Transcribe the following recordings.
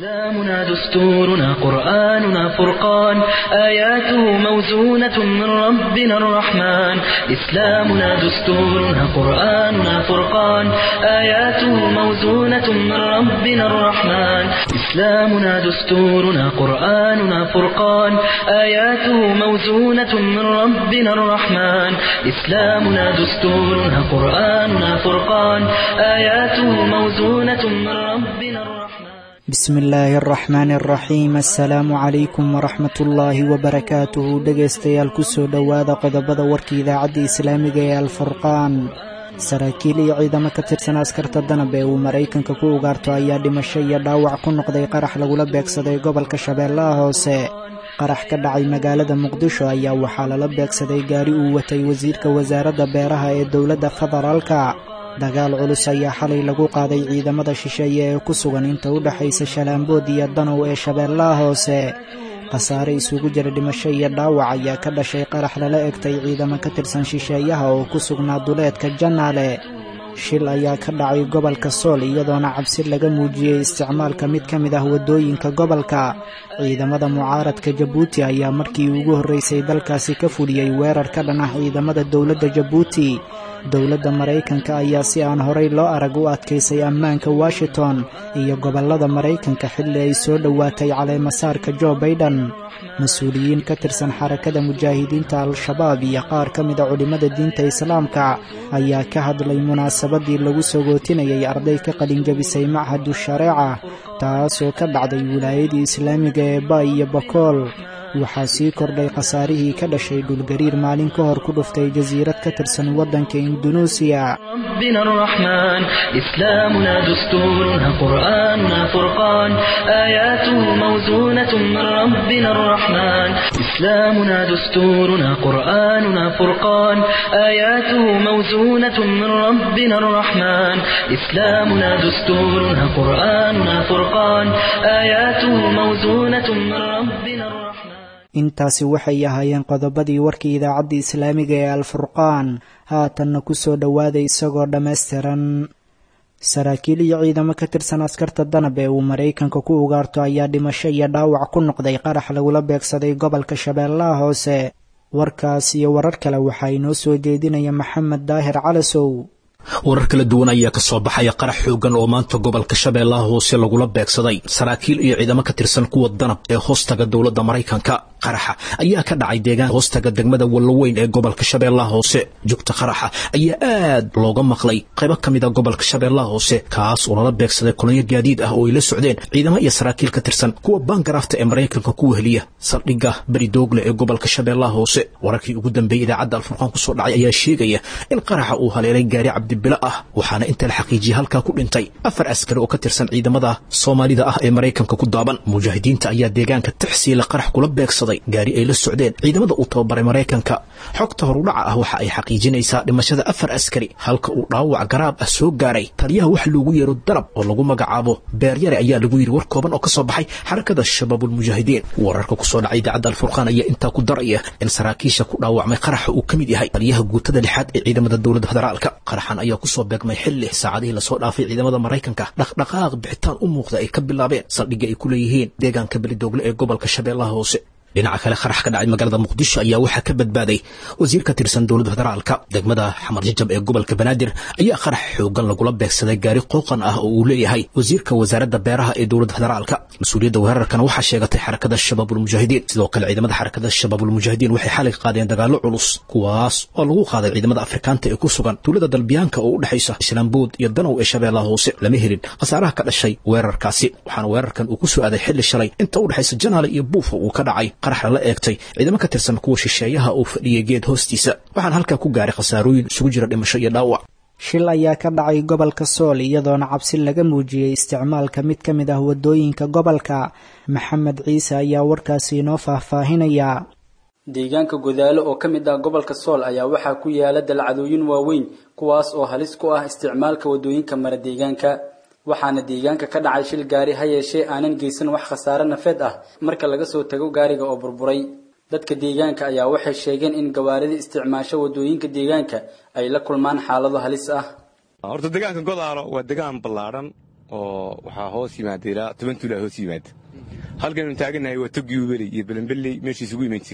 إسلامنا دستورنا قرآننا فرقان آياته موزونة من ربنا الرحمن إسلامنا دستورنا قرآننا فرقان آياته موزونة من ربنا الرحمن إسلامنا دستورنا قرآننا فرقان آياته موزونة من ربنا الرحمن إسلامنا دستورنا قرآننا فرقان آياته موزونة من ربنا الرحمن bismi illaahi araxmaani araxiim assalaamu calaykum waraxmat ullaahi wabarakaatuhu dhegaystayaal kusoo dhowaada qodobada warka idaacadda islaamiga ee alfurqaan saraakiil iyo ciidamo ka tirsan askarta danab ee uu maraykanka ku ugaarto ayaa dhimasho iyo dhaawac ku noqday qarax lagula beegsaday gobolka shabeellaha hoose qarax ka dhacay magaalada muqdisho ayaa waxaa lala beegsaday gaari uu watay wasiirka wasaaradda beeraha ee dowladda federaalka dagaal culus ayaa xalay lagu qaaday ciidamada shisheeye ee ku sugan inta u dhexaysa shalaambood iyo danow ee shabeellaha hoose khasaare isugu jira dhimasho iyo dhaawac ayaa ka dhashay qarax lala egtay ciidamo ka tirsan shisheeyaha oo ku sugnaa duleedka jannaale shil ayaa ka dhacay gobolka sool iyadoona cabsi laga muujiyey isticmaalka mid ka mid ah waddooyinka gobolka ciidamada mucaaradka jabuuti ayaa markii ugu horraysay dalkaasi ka fuliyey weerar ka dhan ah ciidamada dowladda jabuuti dowladda maraykanka ayaa si aan horay loo arag u adkaysay ammaanka washington iyo gobollada maraykanka xilli ay soo dhowaatay caleemasaarka jo baiden mas-uuliyiin ka tirsan xarakada mujaahidiinta al-shabaab iyo qaar ka mida culimmada diinta islaamka ayaa ka hadlay munaasabadii lagu sogootinayay arday ka qalinjabisay machadu shareeca taasoo ka dhacday wilaayadii islaamiga ee ba iyo bakool waxaa sii kordhay khasaarihii ka dhashay dhulgariir maalin ka hor ku dhuftay jasiirad ka tirsan waddanka indunuusiya ربنا الرحمن إسلامنا دستورنا قرآننا فرقان آياته موزونة من ربنا الرحمن إسلامنا دستورنا قرآننا فرقان آياته موزونة من ربنا الرحمن إسلامنا دستورنا قرآننا فرقان آياته موزونة من ربنا الرحمن intaasi waxay ahaayeen qodobadii warkii idaacadda islaamiga ee alfurqaan haatanna ku soo dhowaaday isagoo dhammaystiran saraakiil iyo ciidamo ka tirsan askarta danab ee uu maraykanka ku ugaarto ayaa dhimasho iyo dhaawac ku noqday qarax lagula beegsaday gobolka shabeellaha hoose warkaas iyo warar kale waxaa inoo soo jeedinaya maxamed daahir calasow warar kala duwan ayaa ka soo baxaya qarax xoogan oo maanta gobolka shabeellaha hoose lagula beegsaday saraakiil iyo ciidamo ka tirsan kuwa danab ee hoostaga dowladda maraykanka qaraxa ayaa ka dhacay deegaan hoostaga degmada walloweyn ee gobolka shabeellaha hoose jugta qaraxa ayaa aad looga maqlay qaybo ka mid a gobolka shabeellaha hoose kaas oo lala beegsaday kolonyo gaadiid ah oo ay la socdeen ciidamo iyo saraakiil ka tirsan kuwa baangaraafta ee maraykanka ku weheliya saldhigga beri doogle ee gobolka shabeellaha hoose wararkii ugu dambeeyey idaacadda alfurqaan kusoo dhacay ayaa sheegaya in qaraxa uu haleelay gaari cabdibilo ah waxaana inta la xaqiijiyey halkaa ku dhintay afar askari oo ka tirsan ciidamada soomaalida ah ee maraykanka ku daaban mujaahidiinta ayaa deegaanka tixsiila qarax kula beegsaday gaari ay la socdeen ciidamada uu tababaray maraykanka xogta horudhaca ah waxa ay xaqiijinaysaa dhimashada afar askari halka uu dhaawac garaab ah soo gaaray taliyaha wax loogu yeero danab oo lagu magacaabo beeryare ayaa lagu yidhi war kooban oo ka soo baxay xarakada shabaabulmujaahidiin wararka kusoo dhacay idaacadda alfurqaan ayaa intaa ku daraya in saraakiisha ku dhaawacmay qaraxa uu ka mid yahay taliyaha guutada lixaad ee ciidamada dowladda federaalka qaraxan ayaa kusoo beegmay xilli saacadihii lasoo dhaafay ciidamada maraykanka dhaqdhaqaaq bixitaan u muuqda ay ka bilaabeen saldhigga ay ku leeyihiin deegaanka belidoogle ee gobolka shabeellaha hoose dhinaca kale qarax ka dhacay magaalada muqdisho ayaa waxaa ka badbaaday wasiir ka tirsan dowladda federaalka degmada xamar jajab ee gobolka banaadir ayaa qarax xoogan lagula beegsaday gaari qooqan ah oo uu leeyahay wasiirka wasaaradda beeraha ee dowladda federaalka mas-uuliyadda weerarkana waxaa sheegatay xarakada shabaabulmujaahidiin sidoo kale ciidamada xarakada shabaabulmujaahidiin waxay xalay qaadeen dagaallo culus kuwaas oo lagu qaaday ciidamada afrikaanta ee ku sugan tuulada dalbiyaanka oo u dhexaysa islaambood iyo danow ee shabeellaha hoose lama helin khasaaraha ka dhashay weerarkaasi waxaana weerarkan uu ku soo aaday xilli shalay inta u dhexaysa janaale iyo buufa uu ka dhacay qarax lala eegtay ciidamo ka tirsan kuwa shisheeyaha uu fadhiyay geed hoostiisa waxaana halkaa ku gaaray khasaarooyin isugu jira dhimasho iyo dhaawac shil ayaa ka dhacay gobolka sool iyadoona cabsi laga muujiyey isticmaalka mid ka mid ah waddooyinka gobolka maxamed ciise ayaa warkaasi inoo faahfaahinaya deegaanka godaalo oo ka mid ah gobolka sool ayaa waxaa ku yaala dalcadooyin waaweyn kuwaas oo halis ku ah isticmaalka waddooyinka mara deegaanka waxaana deegaanka ka dhacay shil gaari ha yeeshee aanan geysan wax khasaare nafeed ah marka laga soo tago gaariga oo burburay dadka deegaanka ayaa waxay sheegeen in gawaarida isticmaasho waddooyinka deegaanka ay la kulmaan xaalado halis ah horta deegaanka godaalo waa deegaan ballaadhan oo waxaa hoos yimaada ilaa toban tuulaa hoos yimaada halkanu taagannahay waa toggii ubeley iyo belenbelley meeshii isugu iman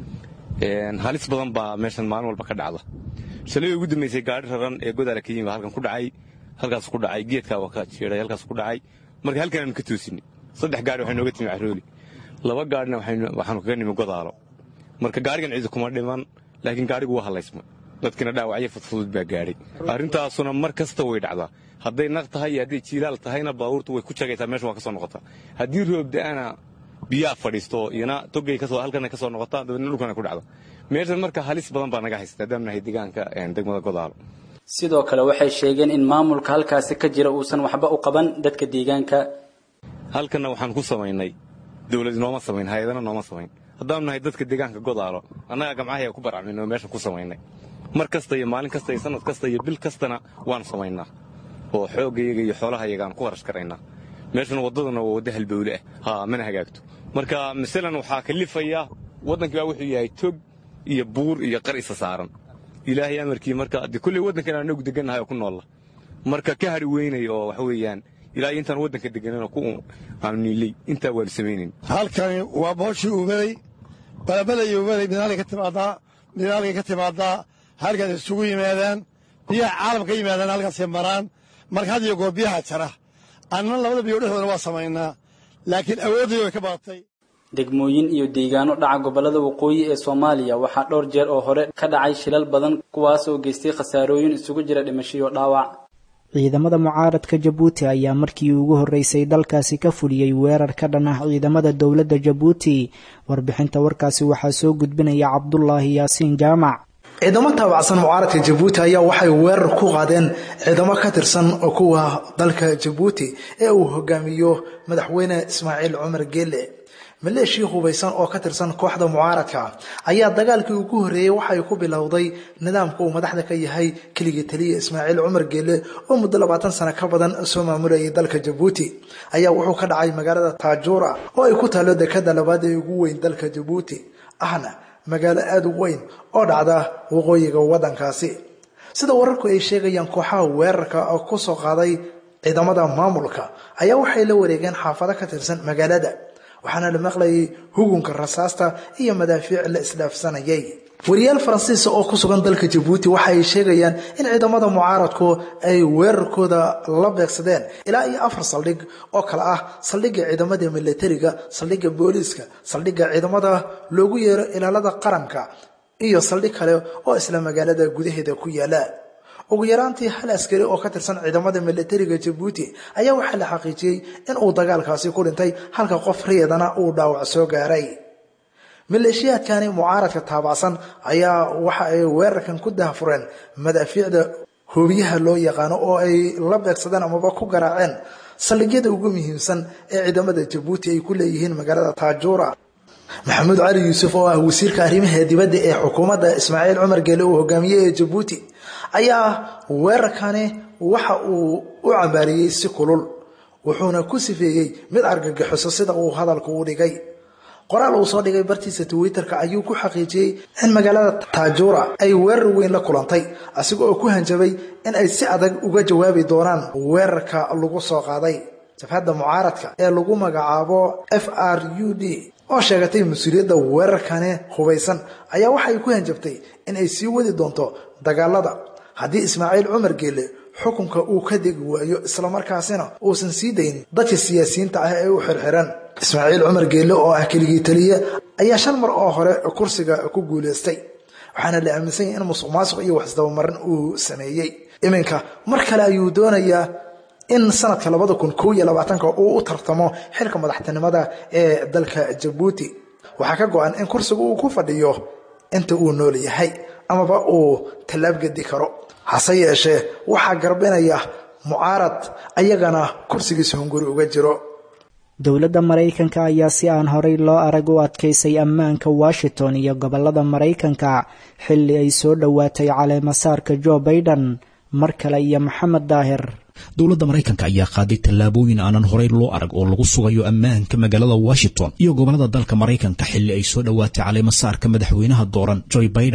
jireen halis badan baa meeshan maalin walba ka dhacda shalay ugu dambaysay gaadhi raran ee godaala ka yimi baa halkan ku dhacay halkaas ku dhacay geedkaa waa ka jeeday halkaas ku dhacay marka halkanaanu ka toosinay saddex gaari waxay nooga timi carooli laba gaarina waxaanu kaga nimi godaalo marka gaarigan ciidu kuma dhiman laakiin gaarigu waa hallaysmay dadkina dhaawacyo fudfudud baa gaadhay arrintaasuna mar kasta way dhacdaa hadday naq tahay iyo hadday jiilaal tahayna baabuurtu way ku jagaysaa meesha waa ka soo noqotaa haddii roob da'ana biyaa fadhiisto iyana togay halkana ka soo noqotaa dabeedna dhulkana ku dhacda meeshan marka halis badan baa naga haysta haddaan nahay deegaanka degmada godaalo sidoo kale waxay sheegeen in maamulka halkaasi ka jira uusan waxba u qaban dadka deegaanka halkanna waxaan ku samaynay dawlad nooma samayn hay-adana nooma samayn haddaanu nahay dadka deegaanka godaalo annaga gamcahayaa ku baracmin oo meeshan ku samaynay mar kasta iyo maalin kasta iyo sanad kasta iyo bil kastana waanu samaynaa oo xooggayaga iyo xoolahayaga aan ku kharash karaynaa meeshan waddaduna waa wadda halbowle ah haa mana hagaagto marka masalan waxaa kalifaya waddankii baa wuxuu yahay tog iyo buur iyo qar isa saaran ilaahay amarkii marka de kulley waddankan anagu degannahay oo ku noolla marka ka hadhi weynay oo waxa weeyaan ilaa intaan waddanka deganana ku aanu niiley intaa waanu samaynayn halkani waa booshii uubeley balabelay uubeley midaalay ka timaadaa midaalkay ka timaadaa halkaas isugu yimaadaan biyaha caalam ka yimaadaan halkaasay maraan marka had iyo goor biyaha jara annana labada biyo dhexdooda waa samaynaa laakiin awooddii way ka badatay degmooyin iyo deegaano dhaca gobollada waqooyi ee soomaaliya waxaa dhowr jeer oo hore ka dhacay shilal badan kuwaas oo geystay khasaarooyin isugu jira dhimashiyo dhaawac ciidamada mucaaradka jabuuti ayaa markii ugu horreysay dalkaasi ka fuliyey weerar ka dhan ah ciidamada dowladda jabuuti warbixinta warkaasi waxaa soo gudbinaya cabdulaahi yaasiin jaamac ciidamo taabacsan mucaaradka jabuuti ayaa waxay weerar ku qaadeen ciidamo ka tirsan kuwa dalka jabuuti ee uu hogaamiyo madaxweyne ismaaciil cumar geele maleeshii hubaysan oo ka tirsan kooxda mucaaradka ayaa dagaalkii ugu horreeyey waxay ku bilowday nidaamka uu madaxda ka yahay keligii taliya ismaaciil cumar geele oo muddo labaatan sano ka badan soo maamulayay dalka jabuuti ayaa wuxuu ka dhacay magaalada taajuura oo ay ku taalo dekada labaad ee ugu weyn dalka jabuuti ahna magaalo aada u weyn oo dhacda waqooyiga waddankaasi sida wararku ay sheegayaan kooxaha weerarka oo ku soo qaaday ciidamada maamulka ayaa waxay la wareegeen xaafado ka tirsan magaalada waxaana la maqlayay hugunka rasaasta iyo madaafiic la isdhaafsanayay wariyaal faransiisa oo ku sugan dalka jabuuti waxa ay sheegayaan in ciidamada mucaaradku ay weerarkooda la beegsadeen ilaa iyo afar saldhig oo kale ah saldhigga ciidamada militariga saldhigga booliiska saldhigga ciidamada loogu yeero ilaalada qaranka iyo saldhig kale oo isla magaalada gudaheeda ku yaala ugu yaraantii hal askari oo ka tirsan ciidamada militariga jabuuti ayaa waxaa la xaqiijiyey in uu dagaalkaasi ku dhintay halka qof riyadana uu dhaawac soo gaaray maleeshiyaadkani mucaaradka taabacsan ayaa waxa ay weerarkan ku dahfureen madaafiicda hoobiyaha loo yaqaano oo ay la beegsadeen amaba ku garaaceen saldhigyada ugu muhiimsan ee ciidamada jabuuti ay ku leeyihiin magaalada taajuura maxamuud cali yuusuf oo ah wasiirka arrimaha dibadda ee xukuumadda ismaaciil cumar geele uu hogaamiyey ee jabuuti ayaa weerarkani waxa uu u cambaariyey si kulul wuxuuna ku sifeeyey mid argagixiso sida uu hadalku u dhigay qoraal uu soo dhigay bartiisa twitterka ayuu ku xaqiijiyey in magaalada taajuura ay weerar weyn la kulantay asiga oo ku hanjabay in ay si adag uga jawaabi doonaan weerarka lagu soo qaaday jabhadda mucaaradka ee lagu magacaabo f r u d oo sheegatay mas-uuliyadda weerarkani hubaysan ayaa waxay ku hanjabtay in ay sii wadi doonto dagaalada haddii ismaaciil cumar geele xukunka uu ka degi waayo islamarkaasina uusan sii dayn dadka siyaasiyiinta ah ee u xirxiran ismaaciil cumar geelle oo ah keligii taliye ayaa shan mar oo hore kursiga ku guulaystay waxaana la aaminsan yahay in musuq maasuq iyo waxisdabamarin uu sameeyey iminka mar kale ayuu doonayaa in sanadka labada kun kow iyo labaatanka uu u tartamo xilka madaxtinimada ee dalka jabuuti waxaa ka go-an in kursiga uu ku fadhiyo inta uu nool yahay amaba uu tallaabgedi karo hase yeeshee waxaa garbinaya mucaarad ayagana kursigiisa hunguri uga jiro dowladda maraykanka ayaa si aan horay loo arag u adkaysay ammaanka washington iyo gobollada maraykanka xilli ay soo dhowaatay caleemasaarka jo baiden mar kale iyo maxamed daahir dowladda maraykanka ayaa qaaday tallaabooyin aanan horay loo arag oo lagu sugayo ammaanka magaalada washington iyo gobollada dalka maraykanka xilli ay soo dhowaatay caleemasaarka madaxweynaha dooran joe baiden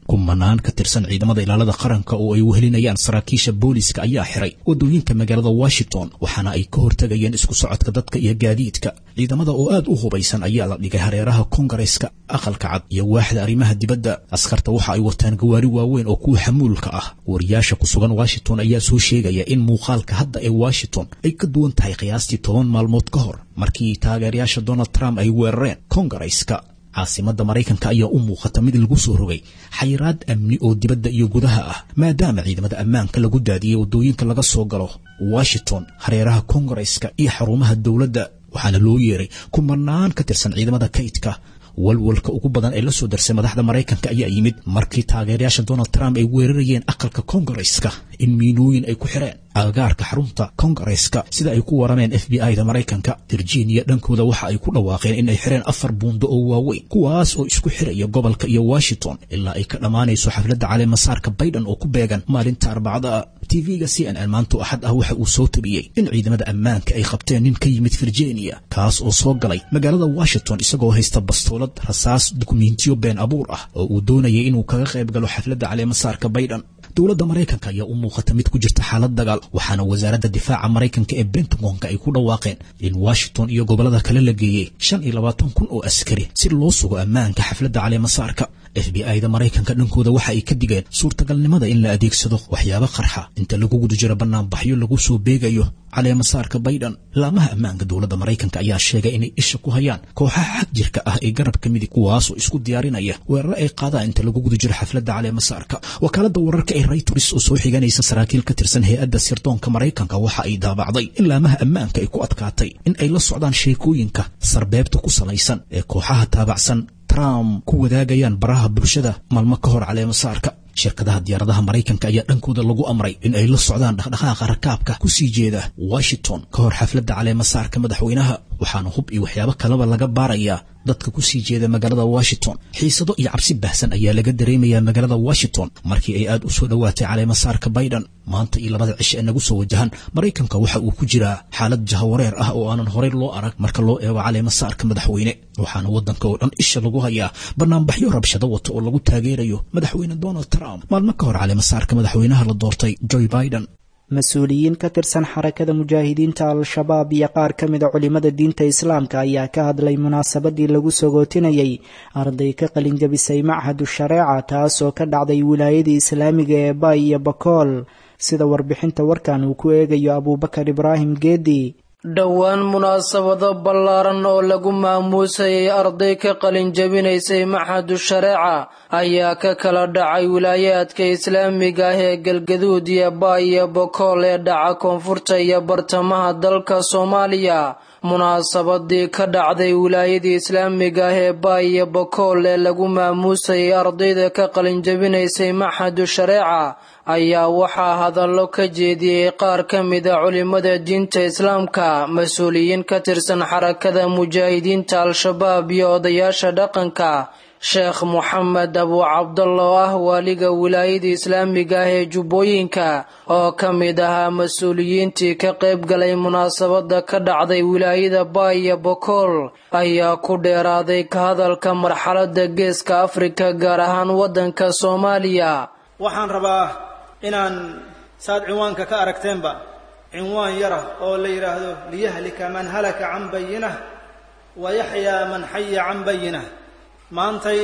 kumanaan ka tirsan ciidamada ilaalada qaranka oo ay wehelinayaan saraakiisha booliska ayaa xiray wadooyinka magaalada washington waxaana ay ka hortegayeen isku socodka dadka iyo gaadiidka ciidamada oo aad u hubaysan ayaa la dhigay hareeraha kongareska aqalka cad iyo waaxda arrimaha dibadda askarta waxa ay wataan gawaari waaweyn oo kuwa xamuulka ah wariyaasha ku sugan washington ayaa soo sheegaya in muuqaalka hadda ee washington ay ka duwan tahay qiyaastii toban maalmood ka hor markii taageerayaasha donald trump ay weerareen kongareska caasimadda maraykanka ayaa u muuqata mid lagu soo rogay xayiraad amni oo dibadda iyo gudaha ah maadaama ciidamada ammaanka lagu daadiyey waddooyinka laga soo galo washington hareeraha kongareska iyo xarumaha dowladda waxaana loo yeeray kumanaan ka tirsan ciidamada kaydka walwalka ugu badan ee la soo darsay madaxda maraykanka ayaa yimid markii taageerayaasha donald trump ay weerarayeen aqalka kongareska in miinooyin ay ku xireen agagaarka xarunta kongareska sida ay ku warameen f b i da maraykanka virginia dhankooda waxa ay ku dhawaaqeen in ay xireen afar buundo oo waaweyn kuwaas oo isku xiraya gobolka iyo washington ilaa ay ka dhammaanayso xafladda caleemasaarka biden oo ku beegan maalinta arbacada tv-ga c n n maanto axad ah waxa uu soo tabiyey in ciidamada ammaanka ay qabteen nin ka yimid virginia kaas oo soo galay magaalada washington isagoo haysta bastoolad rasaas dukumentiyo been abuur ah oo uu doonayay inuu kaga qayb galo xafladda caleemasaarka biden dowladda maraykanka ayaa u muuqata mid ku jirta xaalad dagaal waxaana wasaaradda difaaca maraykanka ee bentagonka ay ku dhawaaqeen in washington iyo gobollada kale la geeyey shan iyo labaatan kun oo askari si loo sugo ammaanka xafladda caleemasaarka f b i da maraykanka dhankooda waxa ay ka digeen suurtagalnimada in la adeegsado waxyaabo qarxa inta lagu guda jiro banaanbaxyo lagu soo beegayo caleemasaarka biden laamaha ammaanka dowladda maraykanka ayaa sheegay inay isha ku hayaan kooxaha xag jirka ah ee garabka midig kuwaasoo isku diyaarinaya weeraro ay qaadaan inta lagu guda jiro xafladda caleemasaarka wakaaladda wararka ee raytors oo soo xiganaysa saraakiil ka tirsan hay-adda sirdoonka maraykanka waxa ay daabacday in laamaha ammaanka ay ku adkaatay in ay la socdaan sheekooyinka sarbeebta ku salaysan ee kooxaha taabacsan trump ku wadaagayaan baraha bulshada maalmo ka hor caleemasaarka shirkadaha diyaaradaha maraykanka ayaa dhankooda lagu amray in ay la socdaan dhaqdhaqaaqa rakaabka ku sii jeeda washington ka hor xafladda caleemasaarka madaxweynaha waxaana hub iyo waxyaabo kaleba laga baarayaa dadka ku sii jeeda magaalada washington xiisado iyo cabsi baahsan ayaa laga dareemayaa magaalada washington markii ay aad u soo dhowaatay caleemasaarka biden maanta iyo labada cisho ee nagu soo wajahan maraykanka waxa uu ku jiraa xaalad jahawareer ah oo aanan horey loo arag marka loo eego caleemasaarka madaxweyne waxaana waddanka oo dhan isha lagu hayaa banaanbaxyo rabshado wata oo lagu taageerayo madaxweyne donald trump maalmo ka hor caleemasaarka madaxweynaha la doortay joe biden mas-uuliyiin ka tirsan xarakada mujaahidiinta al-shabaab iyo qaar ka mida culimada diinta islaamka ayaa ka hadlay munaasabadii lagu sagootinayay arday ka qalinjabisay machadu shareeca taasoo ka dhacday wilaayadii islaamiga ee bay iyo bakool sida warbixinta warkan uu ku eegayo abuubakar ibraahim geedi dhowaan munaasabado ballaaran oo lagu maamuusayay arday ka qalin jabinaysay maxadu shareeca ayaa ka kala dhacay wilaayaadka islaamiga ah ee galgaduud iyo baay iyo bokool ee dhaca koonfurta iyo bartamaha dalka soomaaliya munaasabadii ka dhacday wilaayadii islaamiga ah ee baay iyo bokool ee lagu maamuusayay ardayda ka qalin jabinaysay maxadu shareeca ayaa waxaa hadallo ka jeediyey qaar ka mida culimada diinta islaamka mas-uuliyiin ka tirsan xarakada mujaahidiinta al-shabaab iyo odayaasha dhaqanka sheekh moxamed abu cabdalla oo ah waaliga wilaayada islaamiga ah ee jubbooyinka oo ka mid ahaa mas-uuliyiintii ka qayb galay munaasabada ka dhacday wilaayada baay iyo bokool ayaa ku dheeraaday ka hadalka marxalada geeska afrika gaar ahaan waddanka soomaaliya waxaan rabaa inaan saad cinwaanka ka aragteenba cinwaan yara oo la yidhaahdo liyahlika man halaka can bayinah wa yaxyaa man xaya can bayinah maantay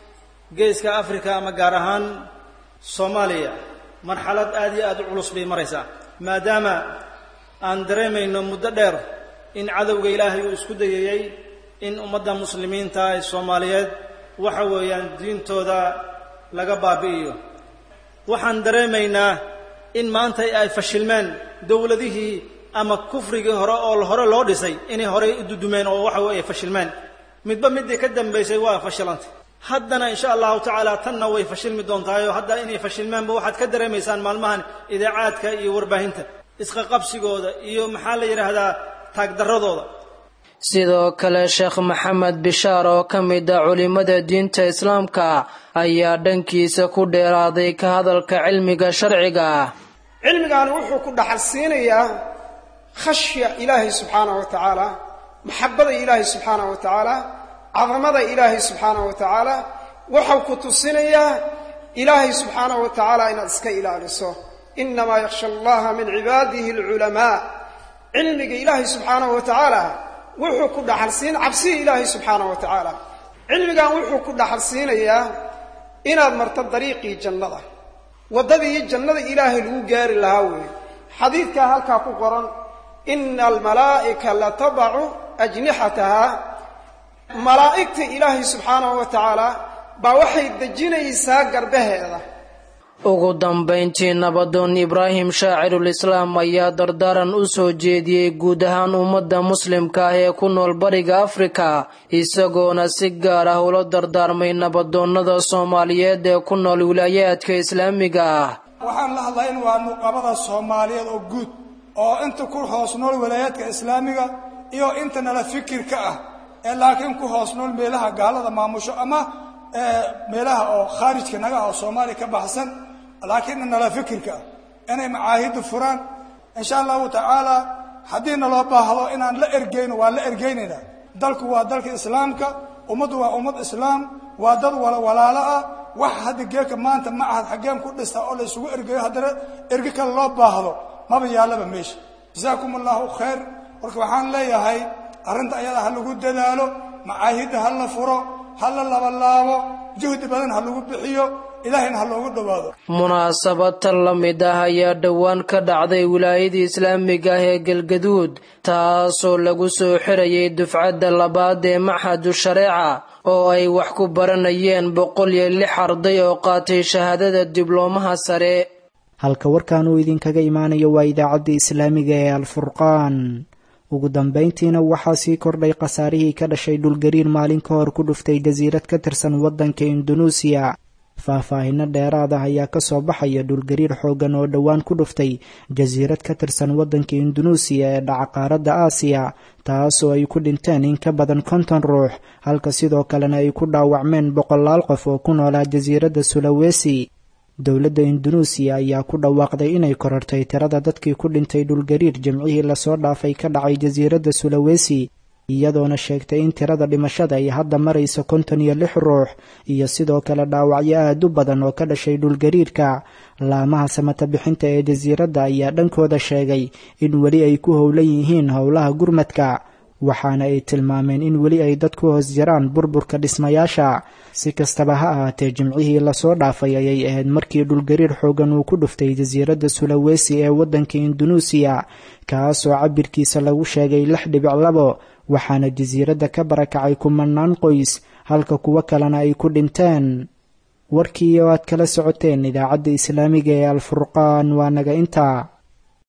geeska africa ama gaar ahaan soomaaliya marxalad aad iyo aad u culus bay maraysaa maadaama aan dareemayno muddo dheer in cadowga ilaahay uu isku dayayey in ummadda muslimiinta ee soomaaliyeed waxa weeyaan diintooda laga baabi'iyo waxaan dareemaynaa in maanta ay fashilmeen dowladihii ama kufrigii hore oo hore loo dhisay inay horey u dudumeen oo waxa weeye fashilmeen midba midii ka dambaysay waa fashilantay haddana insha allahu tacaala tanna way fashilmi doontaayoo hadda inay fashilmeenba waxaad ka dareemaysaan maalmahan idaacaadka iyo warbaahinta isqaqabsigooda iyo maxaa la yidhaahdaa taagdarradooda sidoo kale sheekh maxamed bishaar oo ka mid a culimada diinta islaamka ayaa dhankiisa ku dheeraaday ka hadalka cilmiga sharciga ah cilmigaani wuxuu ku dhaxal siinayaa khashya ilaahay subxaanah wa tacaala maxabada ilaahay subxaanah wa tacaala cadamada ilaahay subxaanah wa tacaala waxau ku tusinayaa ilaahay subxaanahu wa tacaala inaad iska ilaaliso innamaa yakhsha allaha min cibaadihi alculamaa cilmiga ilaahay subxaanahu wa tacaala wuxuu ku dhaxalsiin cabsihi ilaahay subxaanahu wa tacaala cilmigan wuxuu ku dhaxalsiinayaa inaad marto dariiqii jannada waddadii jannada ilaahay lagu gaari lahaa weeye xadiidkaa halkaa ku qoran ina almalaa'ika latabacu ajnixataha malaa'igta ilaahay subxaanahu wa tacaala baa waxay dejinaysaa garbaheeda ugu dambayntii nabadoon ibraahim shaacirulislaam ayaa dardaaran u soo jeediyey guud ahaan ummadda muslimka ah ee ku nool bariga afrika isagoona si gaar ah ula dardaarmay nabadoonnada soomaaliyeed ee ku nool wilaayaadka islaamiga ah waxaan la hadlaa in waa nuqabada soomaaliyeed oo guud oo inta ku hoos nool wilaayaadka islaamiga iyo inta nala fikirka ah ee laakiin ku hoos nool meelaha gaalada maamusho ama meelaha oo khaarijka naga ah oo soomaaliya ka baxsan laakiin nala fikirka ah inay macaahidda furaan insha allahu tacaala haddii naloo baahdo inaan la ergeyno waa la ergeynaynaa dalku waa dalka islaamka ummaddu waa ummad islaam waa dad wala walaalo ah wax hadda geeka maanta ma ahad xaggeen ku dhista oo la isugu ergeyo haddana erge kale loo baahdo maba yaallaba meesha jasaakum allahu khayr marka waxaan leeyahay arrinta ayada ha lagu dadaalo macaahidda ha la furo ha la labalaabo juhdi badan ha lagu bixiyo ilaahayna ha loogu dhowaado munaasabad tan la mid ah ayaa dhowaan ka dhacday wilaayadii islaamiga ah ee galgaduud taasoo lagu soo xirayay dufcadda labaad ee maxadu shareeca oo ay wax ku baranayeen boqol iyo lix arday oo qaatay shahaadada dibloomaha sare halka warkan uu idinkaga imaanayo waa idaacadda islaamiga ee alfurqaan ugu dambayntiina waxaa sii kordhay khasaarihii ka dhashay dhulgariir maalin ka hor ku dhuftay jasiirad ka tirsan waddanka indunuusiya faahfaahino dheeraad ah ayaa kasoo baxaya dhulgariir xooggan oo dhowaan ku dhuftay jasiirad ka tirsan waddanka indunuusiya ee dhaca qaaradda aasiya taasoo ay ku dhinteen in ka badan konton ruux halka sidoo kalena ay ku dhaawacmeen boqolaal qof oo ku noolaa jasiiradda sulawesi dowladda indunuusiya ayaa ku dhawaaqday inay korortay tirada dadkii ku dhintay dhulgariir jimcihii lasoo dhaafay ka dhacay jasiiradda sulawesi iyadoona sheegtay in tirada dhimashada ay hadda marayso konton iyo lix ruux iyo sidoo kale dhaawacyo aad u badan oo ka dhashay dhulgariirka laamaha samata bixinta ee jasiiradda ayaa dhankooda sheegay in weli ay ku howlan yihiin howlaha gurmadka waxaana ay tilmaameen in weli ay dad ku hoos jiraan burburka dhismayaasha si kastaba ha ahaatee jimcihii lasoo dhaafay ayay ahayd markii dhulgariir xoogan uu ku dhuftay jasiiradda sulawesi ee waddanka indunuusiya kaasoo cabirkiisa lagu sheegay lix dhibic labo waxaana jasiiradda ka barakacay kumanaan qoys halka kuwo kalena ay ku dhinteen warkii oo aad kala socoteen idaacadda islaamiga ee alfurqaan waa naga intaa